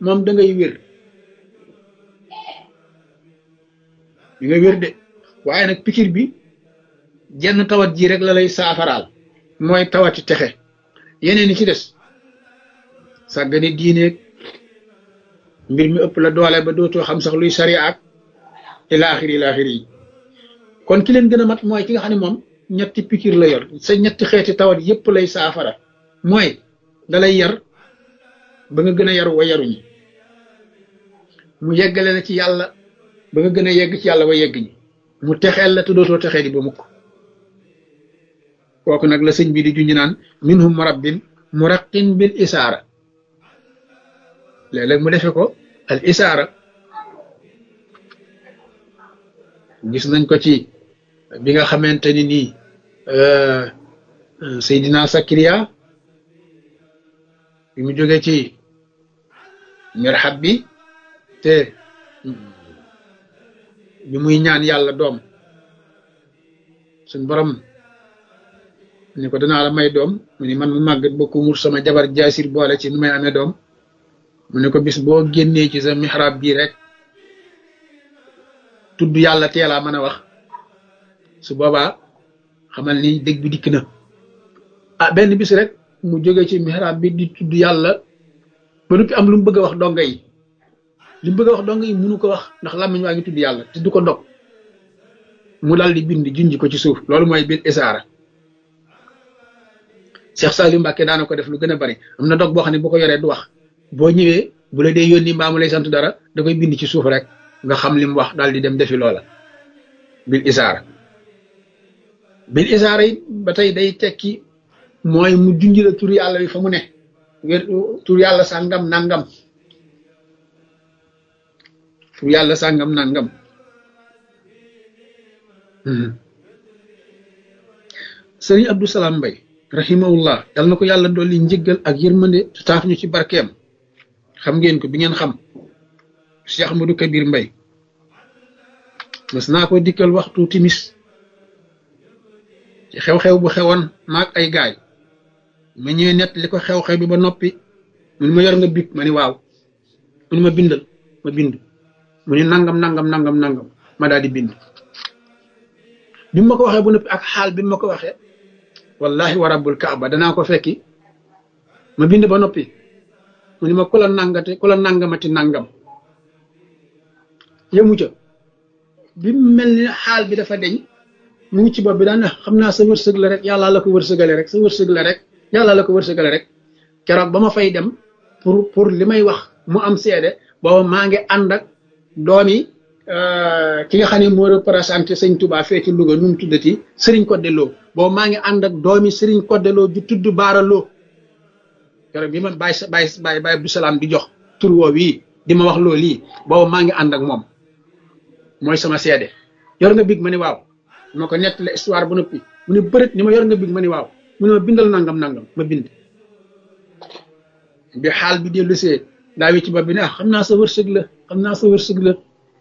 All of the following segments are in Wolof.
moom da ngay wér di nga wér de waaye nag pikir bi jenn tawat ji rek la lay saafaraal mooy tawati texe yeneen yi ci des sàggane diineeg mbir mi ëpp la doole ba dootoo xam sax luy sariya ak ilaaxiri ilaaxiri yi kon ki leen gën a mat mooy ki nga xam ne moom ñetti pikir la yor sa ñetti xeeti tawat yépp lay saafara mooy dalay yar ba nga gën a yaru wa yaruñi mu yeggale la ci yàlla ba nga gën a yegg ci yàlla wa yegg ñi mu texeel la te dootoo texee di ba mukk kooku nag la sëñ bi di junj naan minhum murabbin muraqin bil isaara léeg-léeg mu defe ko al isaara gis nañ ko ci bi nga xamante ni nii Seydina Sakariya bi mu jóge ci mirhab bi te bi muy ñaan yàlla doom suñ borom ni ko danaa la may doom mu ni man mu màggat ba ku mur sama jabar jaasir boole ci nu may amee doom mu ne ko bis boo génnee ci sa mihrab bii rek tudd yàlla teelaa mën a wax su boobaa xamal ni dëgg bi dikk na ah benn bis rek mu jóge ci mihrab bi di tudd yàlla ba noppi am lu mu bëgg a wax donga yi li mu bëgg a wax donga yi munu ko wax ndax làmmiñ waa ngi tudd yàlla te du ko ndog mu dal di bind junj ko ci suuf loolu mooy biir isaara Cheikh Saliou Mbacke daana ko def lu gën a bari am na dog boo xam ne bu ko yoree du wax boo ñëwee bu la dee yónni mbaa mu lay sant dara da koy bind ci suuf rek nga xam li mu wax daal di dem defi loola bil isaara bil isaara yi ba tey day tekki mooy mu junj la tur yàlla bi fa mu ne wér tur yàlla sàngam nangam tur yàlla sàngam nangam sëriñ Abdou Salam Mbay rahimahullah yal na ko yàlla dolli njëggal ak yërmande te taaf ñu ci barkeem xam ngeen ko bi ngeen xam Cheikh Ahmadou Kabir Mbay mas naa ko dikkal waxtu timis ci xew-xew bu xewoon maag ay gaay ma ñëwee nett li ko xew-xew bi ba noppi mu ni ma yor nga big ma ni waaw mu ni ma bindal ma bind mu ni nangam nangam nangam nangam ma daal di bind bi ma ko waxee bu noppi ak xaal bi ma ko waxee wallahi wa rabbul kaaba danaa ko fekki ma bind ba noppi mu ni ma ku la nangate ku la nangamati nangam yëmu ca bi mel ni xaal bi dafa deñ mu ngi ci bopp bi daan xam naa sa wërsëg la rek yàlla la ko wërsëgale rek sa wërsëg la rek yàlla la ko wërsëgale rek keroog ba ma fay dem pour pour li may wax mu am seede booba maa ngi ànd ak doomi ki nga xam ne moo représenté sëñ Touba fee ci Louga nu mu tuddati Serigne Codé Lo booba maa ngi ànd ak doomi Serigne Codé Lo ju tudd Baara Lo keroog bi ma bàyyi sa bàyyi bàyyi bàyyi Abdou Salaam di jox tur woo wii di ma wax loolu lii booba maa ngi ànd ak moom mooy sama seede yor nga big ma ni waaw ma ko nettali histoire bu noppi mu ne bërit ni ma yor nga big ma ni waaw mu ne ma bindal nangam nangam ma bind bi xaal bi dellu see daa wi ci bopp bi ne ah xam naa sa wërsëg la xam naa sa wërsëg la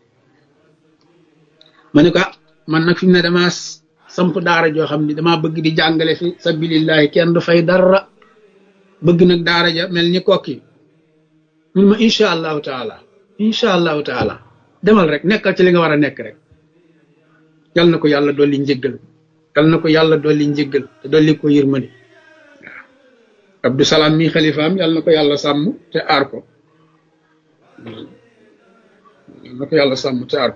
ma ne ko ah man nag fi mu ne damaa samp daara joo xam ni damaa bëgg di jàngale fi sabilillahi kenn du fay dara bëgg nag daara ja mel ni kokki mun ma incha allahu taala incha allahu taala demal rek nekkal ci li nga war a nekk rek yal na ko yàlla dolli njëggal yal na ko yàlla dolli njëggal te dolli ko yërmande waaw Abdou Salaam mi xalifaam yal na ko yàlla sàmm te aar ko yal na ko yàlla sàmm te aar ko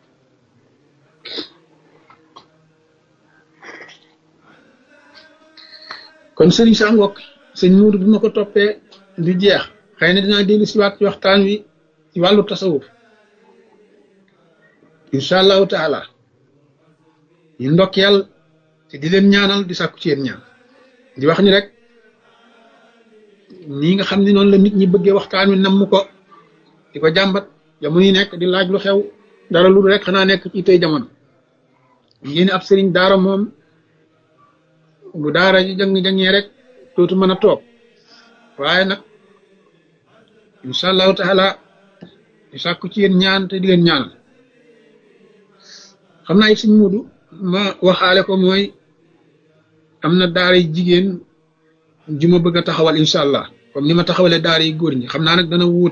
kon sëriñ sa ngokk sëñ muudu bi ma ko toppee du jeex xëy na dinaa dellu si waat ci waxtaan wi ci wàllu tasawuf incha allahu taala ñu ndokkeel te di leen ñaanal di sàkku ci yéen ñaan di wax ni rek nii nga xam ne noonu la nit ñi bëggee waxtaan wi namm ko di ko jàmbat jamono yi nekk di laaj lu xew dara lu rek xanaa nekk ci tey jamono ngeen ab sëriñ daara moom bu daara ji jàng-jàngee rek dootu mën a toog waaye nag incha allahu taala di sàkku ci yéen ñaan te di leen ñaanal xam naa it suñ muudu ma waxaale ko mooy am na daara yi jigéen ju ma bëgg a taxawal incha allah comme ni ma taxawalee daara yi góor ñi xam naa nag dana wuute